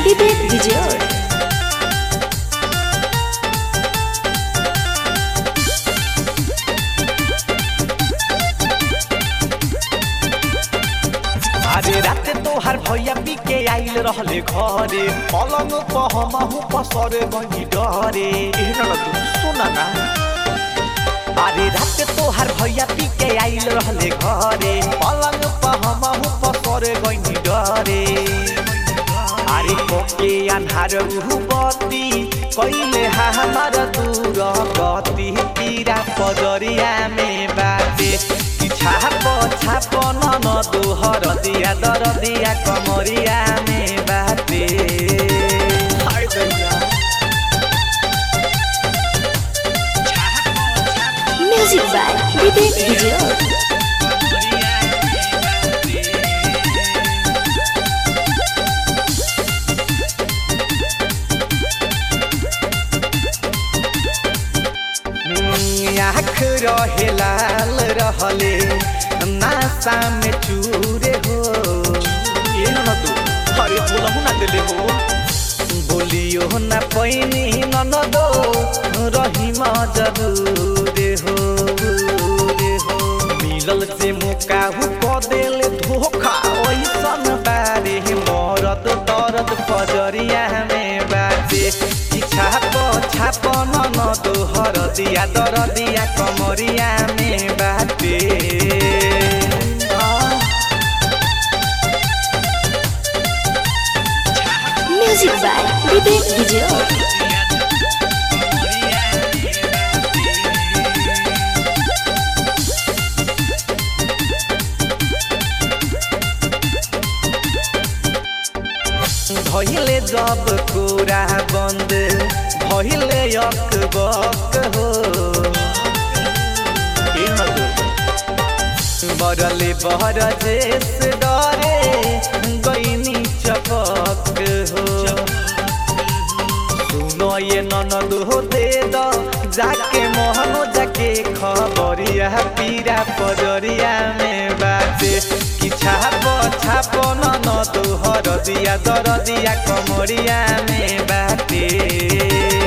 विवेक विजय अरे रात तोहार भैया पी के आइल रहले घरे पलंग पहमहु पसरे गई डरे एहन न तू सुन ना अरे रात तोहार भैया पी के आइल रहले घरे पलंग पहमहु पसरे गई डरे अरे कोके अन्हार उहु बत्ती कइले हमार दूर गति पीरा पजरिया में बाटे कि छाप छाप नन दोहर दिया दर दिया कमरिया में बाटे हाय दैया म्यूजिक बाय विवेक विजय आँख रहे लाल रहले नासा में चूरे हो ये न तू अरे बोलहु ना दिले हो बोलियो ना पैनी ननदो रही जरूरे हो रे हो मिलल से मुकाहु क देले धोखा ओइसन बारे मरद दर्द पजरिया में बाटे कि छाप छाप नन दोहर दिया दर दिया कमरिया में बाटे आ, म्यूजिक बाय विवेक विजय भइले जब कोरा बंद भइले यक बक हो ए मधु बरले बहर जेस डरे गईनी चपक हो सुनो ये ननद हो दे द जाके मोहनो जाके खबरिया पीरा पजरिया में बाटे कि छाप छाप नन तोहर दिया दर दिया कमरिया में बाटे